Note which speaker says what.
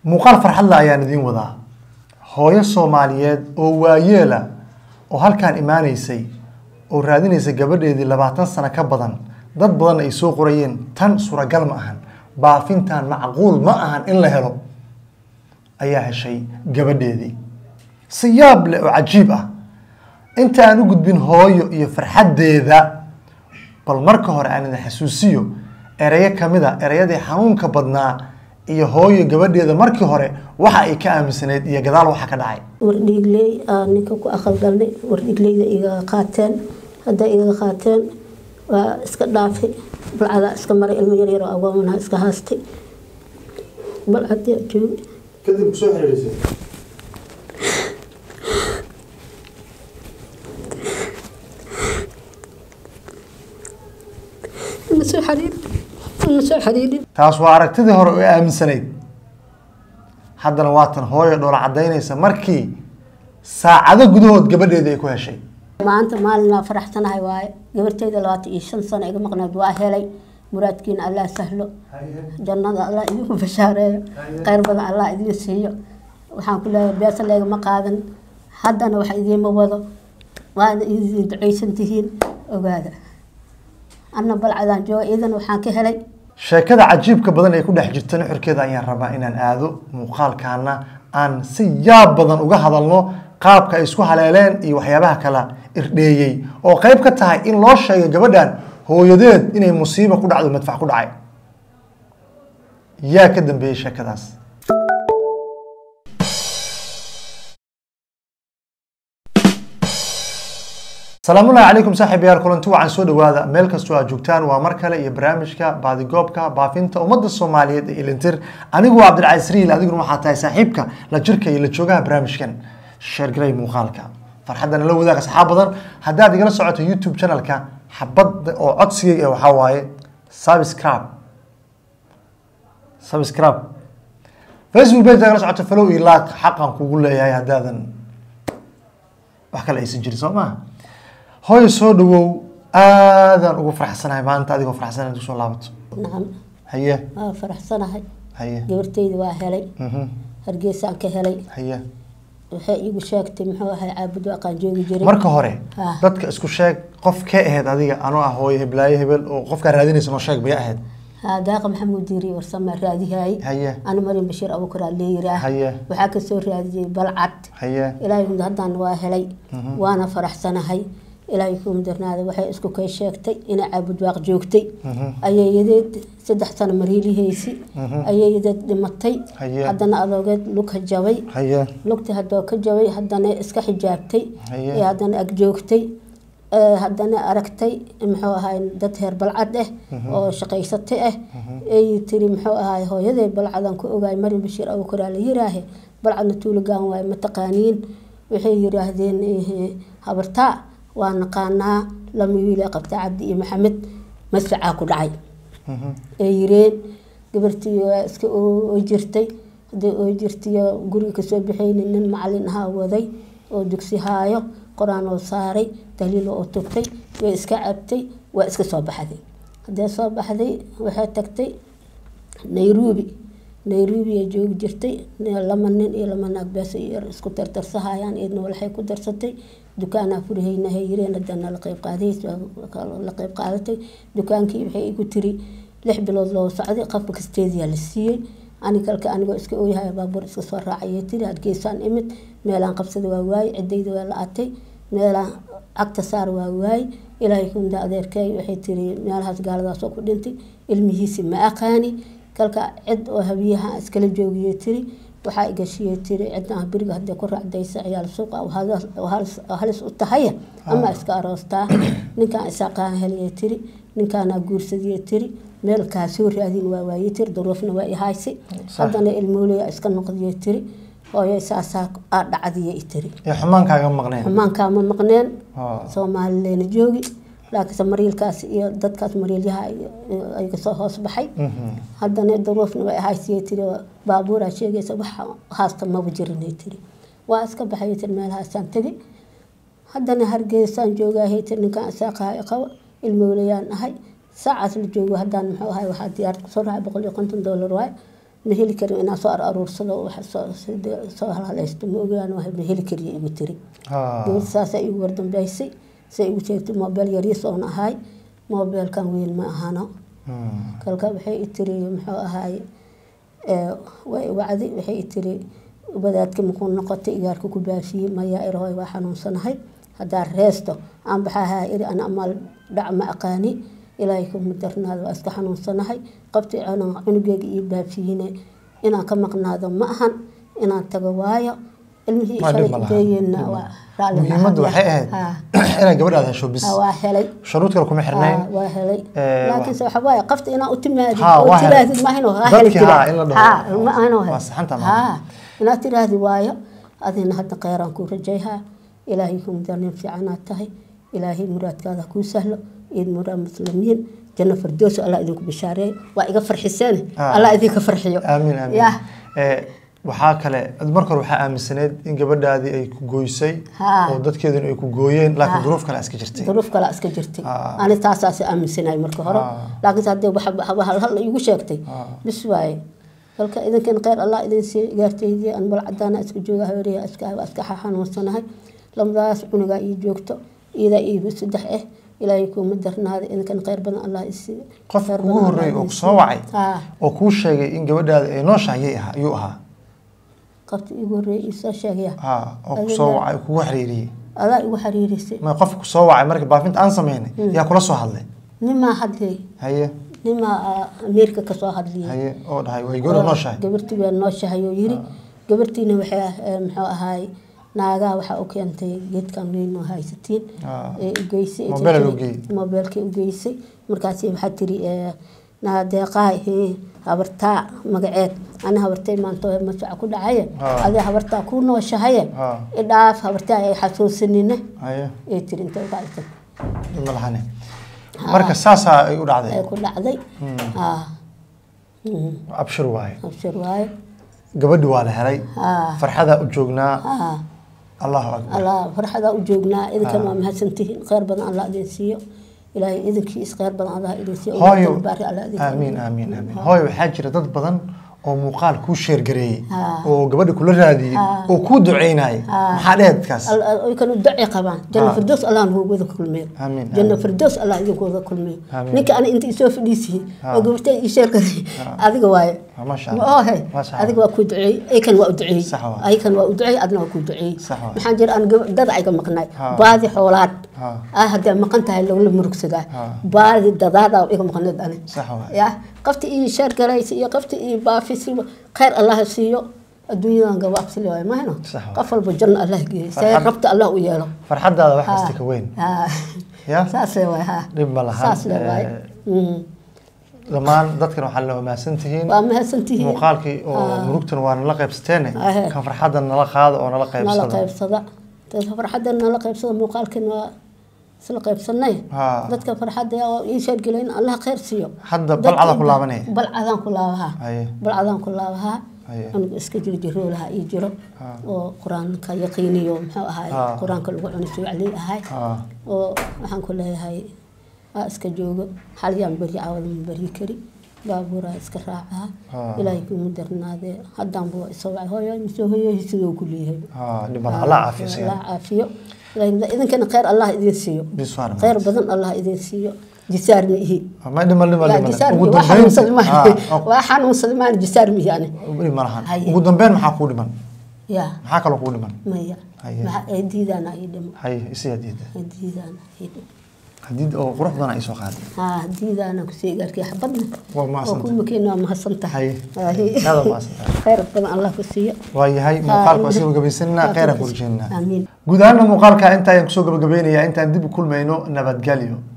Speaker 1: muuqaal farxadla ayaan idiin wadaa hooyo soomaaliyeed oo waayeela oo halkaan imaanaysay oo raadinaysa gabadheedii labaatan sano ka badan dad badan ay soo qorayeen tan suuragal ma ahan baafintan macquul ma ahan in la helo ayaa heshay gabadheedii si yaab leh oo cajiib ah inta aan u gudbin hooyo iyo farxaddeeda bal marka hore aan idin xasuusiyo erayo kamid a ereyadii xanuunka badnaa iyo hooyo gabadheeda markii hore waxa ay ka aaminsaneyd iyo gadaal waxa ka dhacay
Speaker 2: wardhiigley aa ninka ku aqalgalnay wardhiigleyda igaga qaateen hadday igaga qaateen waa iska dhaafay balcadaa iska maray ilmo yaryaroo agoomanha iska haastay balcadii joogi
Speaker 1: kadib kusoo xiriirisay
Speaker 2: ima soo xariir ima soo xariirin
Speaker 1: taas waa aragtidii hore oo aaminsanayd haddana waatan hooyo dhoola cadaynaysa markii saacado gudahood gabadheeda ay ku heshay
Speaker 2: maanta maalin waa faraxsanahay waaye gabarteyda labaatan iyo shan sano iga maqneed waa helay muraadkiina allah sahlo jannada allah idinku bashaareeyo kheyr badan allah idiin siiyo waxaan ku leeyahay beesa leegama qaadan haddana wax idiima wado waana idin ducaysan tihiin ogaada anna balcadaan jooga iidan waxaan ka helay
Speaker 1: sheekada cajiibka badan ee ku dhex jirta nuxurkeeda ayaan rabaa inaan aado muuqaalkaana aan si yaab badan uga hadalno qaabka ay isku haleeleen iyo waxyaabaha kala irdheeyey oo qayb ka tahay in loo sheegay gabadhan hooyadeed inay musiibo ku dhacdo madfac ku dhacay yaa ka dambeeyey sheekadaas salaamullahi calaykum saaxiib yaal kulanti wacan soo dhawaada meel kastoo aad joogtaan waa mar kale iyo barnaamijka baadigoobka baafinta ummadda soomaaliyeed ee ilintir anigu waa cabdilcaziz riil adiguna waxaa tahay saaxiibka la jirka iyo la joogaha barnaamijkan sheergaray muuqaalka farxaddana la wadaaga saxaab badan haddaad igala socoto youtube channelka xabadda oo codsigayga waxaa waaye subscribe subscribe facebook page igala socoto follow iyo like xaqan kugu leeyahay haddaadan wax kale aysan jirin soo maaha hooyo soo dhawow aadaan ugu faraxsanahay maanta adigoo faraxsan inaad kusoo laabato
Speaker 2: nacam
Speaker 1: haye
Speaker 2: waa faraxsanahay
Speaker 1: haye
Speaker 2: gabarteyda waa helay
Speaker 1: mhm,
Speaker 2: hargeysaan ka helay
Speaker 1: haye
Speaker 2: waxay iigu sheegtay muxuu ahay caabud waaqaan joogi jiray
Speaker 1: marka hore
Speaker 2: Ah.
Speaker 1: dadka isku sheeg qof kee ahayd adiga anoo ah hooyo heblaayo hebel oo qofkaa raadinaysa noo sheeg bay ahayd
Speaker 2: haa daaqa maxamuud diiri warsame raadihaay
Speaker 1: haye
Speaker 2: ana marin bashiir abuukar aa leeyiraa
Speaker 1: Haye.
Speaker 2: waxaa kasoo raadiyey balcad
Speaker 1: haye
Speaker 2: ilaahay kumd haddaan waa helay waana faraxsanahay ilaahay kumdarnaada waxay isku kay sheegtay inay caabud waaq joogtay ayayadeed saddex sano mariilihaysi ayayadeed dhimatay
Speaker 1: Haye.
Speaker 2: haddana adoogeed lugka jabay
Speaker 1: haye
Speaker 2: lugta hadoo ka jabay haddana iska xijaabtay
Speaker 1: Haye.
Speaker 2: ee haddana ag joogtay ee haddana aragtay muxuu ahay dad heer balcad ah oo shaqaysata ah ay tiri muxuu ahay hooyaday balcadan ku ogaay marin bashiir abukaraa la yiraahe balcadna tuulagaan waaye mataqaaniin waxay yiraahdeen eh, habartaa waa naqaanaa lama wiile qabta cabdi iyo maxamed masracaa ku dhacay ay yireen gabartii waa iska oo jirtay hadday oo jirtayo guriga kasoo baxaynin nin macalin ahaa waday oo dugsi haayo qor-aan oo saaray daliil oo tugtay way iska cabtay waa iska soo baxday haddee soo baxday waxay tagtay nairobi nairobi ay joogi jirtay lama nin iyo lama naag bees yar isku tartarsahayaan iyadna walxay ku darsatay dukaanaa furihaynahay yireen hadana la qeyb qaadays la qeyb qaadatay dukaankii waxay igu tiri lix bilood loo socday qafka kasteediyaa la siiyey ani kalka anigoo iska ooyahay baabuur iska soo raacayay tiri hargeysaan imid meelaan qabsada waa waaye cidayda waa la atay meelaan cagta saar waa waaye ilaahay kumda adeerkay waxay tiri meelahaas gaaladaasoo ku dhintay ilmihiisi ma aqaani kalka cid oo habiyaha iskala joogiyay tiri waxaa igashiyay tiri cidna beriga hadday ku raacdaysa ciyaal suuqa oo halis u tahaya ama iska aroostaa ninkaan isaaqaan heliyay tiri ninkaanaa guursadiyay tiri meel kaa soo raadin waa waayey tiri duruufna waa i haysay haddana ilmoolaya iska noqdiyay tiri hooyo saasaa aa dhacdiyay tiri
Speaker 1: ee xumaankaaga maqneen
Speaker 2: xumaankaa ma maqneen
Speaker 1: Oo.
Speaker 2: soomaalileyna joogi laakiinse mariilkaas iyo dadkaas mariilyaha ay kasoo hoos baxay
Speaker 1: Mhm.
Speaker 2: haddana duruufna way ahaysiyay tiri baabuuraa sheegaysa wax haasta maba jirinay tiri waa iska baxay tiri meelahaasaan tegi haddana hargeysaan joogahay tiri ninkaan isaaqahay qabo ilmowlayaan ahay saacaas la joogo haddaan muxuu ahay waxaa diyaarad kusoo raacay boqol iyo konton doolar waay ma heli karin inaan soo aruursado wax soo sida- soo halhalaysto ma ogaan wahay ma heli kariyo igu tiri
Speaker 1: Ah.
Speaker 2: gabadh saasaa igu wardambeysay say igu sheegtay moobeel yaryas oon ahay moobeelkan weyn ma ahano
Speaker 1: Hmm.
Speaker 2: kalka waxay i tiri muxuu ahaay ee, way wacdi waxay i tiri wadaadka muxuu noqotay igaarka ku baafiyey maya irhoy waa xanuunsanahay haddaa reesto aan baxahaa iri ana amaal dhac ma aqaani ilaahay kuma darnaado waa iska xanuunsanahay qabti cunug- cunugeyga iyo baafiyine inaan ka maqnaado ma ahan inaan tago waayo ilmihii
Speaker 1: Ma dhib ma
Speaker 2: shalay
Speaker 1: laha.
Speaker 2: geeyeenna waa raalli
Speaker 1: muhiimaddu
Speaker 2: mahad
Speaker 1: waxay
Speaker 2: leh.
Speaker 1: ahayd
Speaker 2: Haa.
Speaker 1: inaad gabadhaada hesho bis
Speaker 2: Haa, waa helay
Speaker 1: shuruud kale kuma xirnayn
Speaker 2: Haa, waa helay
Speaker 1: Ee,
Speaker 2: laakiinse waxa waaye qafta inaa u timaadid
Speaker 1: Haa,
Speaker 2: oo
Speaker 1: waa helay.
Speaker 2: tirahdid maahin oo haa
Speaker 1: Dadkii
Speaker 2: heli
Speaker 1: haa, in la dhaho.
Speaker 2: haa ma ahan oo
Speaker 1: Waa
Speaker 2: helay.
Speaker 1: saxanta maaha.
Speaker 2: haa inaad tiraahdi waayo adina hadda kheyran kuu rajayhaa ilaahay ku mudanin fiicanaad tahay ilaahay muraadkaada kuu sahlo iyo muraad muslimiin janno firdowso allah idinku bishaareey waa iga farxiseen
Speaker 1: Haa.
Speaker 2: allah idinka farxiyo
Speaker 1: aamin aamin
Speaker 2: yah
Speaker 1: Ee, waxaa kale marka hore waxaa aaminsaneed in gabadhaadii ay ku gooysay
Speaker 2: Haa.
Speaker 1: oo dadkeeduna ay ku gooyeen laakiin
Speaker 2: Haa.
Speaker 1: duruuf kale iska jirtay
Speaker 2: duruuf kale iska jirtay
Speaker 1: Haa.
Speaker 2: ani taasaas aaminsanay marka hore
Speaker 1: Haa.
Speaker 2: laakiinse haddii wax hal hal igu sheegtay
Speaker 1: Haa.
Speaker 2: bis waaye halka idinkan kheyr allah idin siiyo igaartaydii aan bal cadaana iska jooga habeeriya iska waa iska xanuunsanahay lamadaas cunugaa ii joogto iidaa iigu saddex ah ilaahay kuuma darnaada idinkan kheyr badan allah isiiyo
Speaker 1: qof
Speaker 2: Kheyr
Speaker 1: ugu
Speaker 2: badan
Speaker 1: horreeyay
Speaker 2: Allah
Speaker 1: oo
Speaker 2: idin
Speaker 1: ku soo
Speaker 2: siiyo.
Speaker 1: wacay
Speaker 2: Haa.
Speaker 1: oo kuu sheegay in gabadhaada ay nooshahay ayay ahaa ayuu ahaa
Speaker 2: qabti igu horreeyay ii soo sheegaya
Speaker 1: haa oo ku soo wacay kugu xiriiriyey
Speaker 2: adaa igu xiriirisay
Speaker 1: ma qof ku soo wacay markii baafinta aan sameynay yaa kula soo hadlay
Speaker 2: nimaa hadlay
Speaker 1: haye
Speaker 2: nimaa ah, ameerika kasoo hadliyay
Speaker 1: haye oo dhahay way gabadha nooshahay
Speaker 2: gabartii waa nooshahay oo yiri gabartiina waxay eh, muxuu ahaay naagaha waxaa u keentay geedkan weyn oo haysatiin
Speaker 1: Ah.
Speaker 2: ee u geysay ee
Speaker 1: Moobeel
Speaker 2: tiri-
Speaker 1: loo geeyey.
Speaker 2: moobeelkii u geysay markaasi waxaa tiri eh, naadeeqaay hee, habartaa magaceed ana habartay maanta masaca ku dhacaye
Speaker 1: Ah.
Speaker 2: adee habartaa ku nooshahaye
Speaker 1: Ah.
Speaker 2: idhaaf habartaa ay xasuusanine
Speaker 1: haye
Speaker 2: ee tiri intay uqaaysan
Speaker 1: ma lahane marka saasaa ay u
Speaker 2: ay
Speaker 1: dhacday
Speaker 2: ku dhacday ah Mm,
Speaker 1: abshir waaye
Speaker 2: abshir waaye
Speaker 1: gabadhi waa la helay
Speaker 2: ah
Speaker 1: farxadaa u joognaa
Speaker 2: ah
Speaker 1: allahu akbar
Speaker 2: allah farxadaa u joognaa idinkan waa mahadsantihiin kheyr badan allah idin siiyo ilaahay idinkiis kheyr badan allah idin siiyo
Speaker 1: hooyo
Speaker 2: ummadana baari allah idin
Speaker 1: aamiin aamiin aamiin hooyo waxaa jira dad badan oo muuqaal kuu sheergareeyey
Speaker 2: Haa.
Speaker 1: oo gabadha kula raadiyey
Speaker 2: Haa.
Speaker 1: oo kuu duceynayay maxaa dhehe dadkaas
Speaker 2: ay kanu duci qabaan janno
Speaker 1: Ah.
Speaker 2: firdows allah nagu wada kulmiyo
Speaker 1: Amiin,
Speaker 2: janno
Speaker 1: amiin.
Speaker 2: firdows allah idinku wada kulmiyo
Speaker 1: Amiin.
Speaker 2: ninka ani inta isoo fadhiisiyey
Speaker 1: Ah.
Speaker 2: oo gabartay ii sheergaray adiga waaye
Speaker 1: Ah, masha
Speaker 2: ma
Speaker 1: Allah.
Speaker 2: ohe
Speaker 1: Masha Allah.
Speaker 2: adiga waa kuu duceeyey aykan waa u duceeyey
Speaker 1: Sax waay.
Speaker 2: aykan waa u duceeyey adna waa kuu duceeyey
Speaker 1: Sax waay.
Speaker 2: maxaa jira aan gab- dad ayga maqnay
Speaker 1: Ah.
Speaker 2: baadi xoolaad
Speaker 1: Ah.
Speaker 2: ah haddii maqan tahay lagula murugsadaa
Speaker 1: Ah.
Speaker 2: baadi dadaada iga maqneed ani
Speaker 1: sax waay
Speaker 2: ya qafti ii sheergaraysa iyo qafti ii baafisiba kheyr allah siiyo adduunyadan gabaabsile waay mahayno
Speaker 1: Sax waay.
Speaker 2: qof walba janno allah geeyo see
Speaker 1: Farxad-
Speaker 2: rabta allah u yeelo
Speaker 1: farxadaada wax kasta ka weyn
Speaker 2: Ah.
Speaker 1: ya
Speaker 2: saasee waay ha
Speaker 1: dhib ma lahan
Speaker 2: saas le waay Mm.
Speaker 1: dhammaan dadkan waxaa la mahadsan tihiin
Speaker 2: waa mahadsantihiin
Speaker 1: muuqaalkii oo murugtan waa nala qaybsateene
Speaker 2: Ahe.
Speaker 1: kan farxadda nala qaada oo nala
Speaker 2: nala
Speaker 1: qaybsada
Speaker 2: qaybsada dadka farxadda nala qaybsada muuqaalkan waa isla qaybsanay
Speaker 1: Haa.
Speaker 2: dadka farxadda yaa ii sheergelay in allah kheyr siiyo
Speaker 1: hadda
Speaker 2: Dadka
Speaker 1: balcada ku
Speaker 2: inta-
Speaker 1: laabanaya
Speaker 2: balcadaan ku laabahaa
Speaker 1: haye
Speaker 2: balcadaan ku laabahaa
Speaker 1: Haye.
Speaker 2: anigu iska jiro jiroolaha ii jiro
Speaker 1: Haa.
Speaker 2: oo qur-aanka yaqiiniyo muxuu ahaay
Speaker 1: Haa.
Speaker 2: qur-aanka lagu cuni suuclii ahay
Speaker 1: haa
Speaker 2: oo waxaan ku leeyahay aa iska joogo xalyaan beryi caawada ma beryi kari baabuuraa iska raacaa
Speaker 1: Haa.
Speaker 2: ilaahay kumu darnaadee haddaanba waa isoo wacay hooyo misoo hooyohi sidoo ku leeyahay
Speaker 1: haa dhib ma laha allah caafiyo
Speaker 2: allah
Speaker 1: sigan
Speaker 2: caafiyo Ilaahay- idinkana kheyr allah idin siiyo
Speaker 1: biswaan
Speaker 2: kheyr badan allah idin siiyo jisaar ma ihi
Speaker 1: ma dhimal dhimal
Speaker 2: yaa
Speaker 1: dhimal
Speaker 2: jisaar
Speaker 1: ugu
Speaker 2: mihi waa xanuunsan
Speaker 1: dambeyn
Speaker 2: maan
Speaker 1: haa
Speaker 2: waa xanuunsan maan jisaar mihi ani
Speaker 1: dhib ma lahan
Speaker 2: Haye.
Speaker 1: ugu dambeyn maxaa kuu dhiman
Speaker 2: yaa
Speaker 1: maxaa kaloo kuu dhiman
Speaker 2: maya
Speaker 1: Haye.
Speaker 2: maxaa ay diidaana ii dhimo
Speaker 1: haye isiyaa diida
Speaker 2: ay diidaana ii dhimo
Speaker 1: hadiid oo qurux badan ay soo qaaday
Speaker 2: haa diidaana kusii gaarkii xabadna
Speaker 1: waa mahadsantahay.
Speaker 2: oo kumakeena waa mahadsan tahay
Speaker 1: Haye. Aad waa mahadsantahay.
Speaker 2: kheyr badan allah ku siiyo
Speaker 1: waa yahay muuqaalka waa sii gabagabaysanina kheyran ku rajeynaa
Speaker 2: amiin
Speaker 1: guud ahaanna muuqaalka inta ayaan kusoo gabagabaynayaa intaan dib u kulmayno nabadgelyo